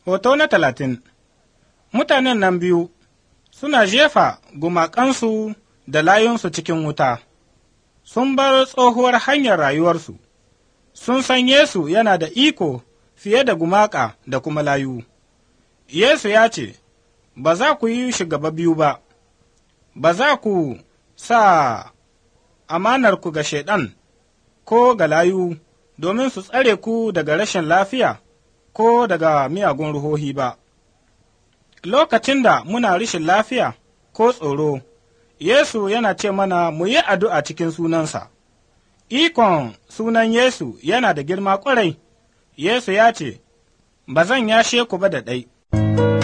Hoto na talatin Mutanen nan biyu suna jefa gumakansu da layunsu cikin wuta, sun bar tsohuwar hanyar rayuwarsu, sun san Yesu yana da iko fiye da gumaka da kuma layu. Yesu ya ce, Ba za ku yi shugaba biyu ba, ba za ku sa amanarku ga Shaiɗan ko ga layu domin su tsare ku daga rashin lafiya ko daga miyagun ruhohi ba. Lokacin da muna rashin lafiya ko tsoro, Yesu yana ce mana mu yi addu'a cikin sunansa. Ikon sunan Yesu yana da girma ƙwarai, Yesu ya ce, Ba zan yashe ku ba da ɗai.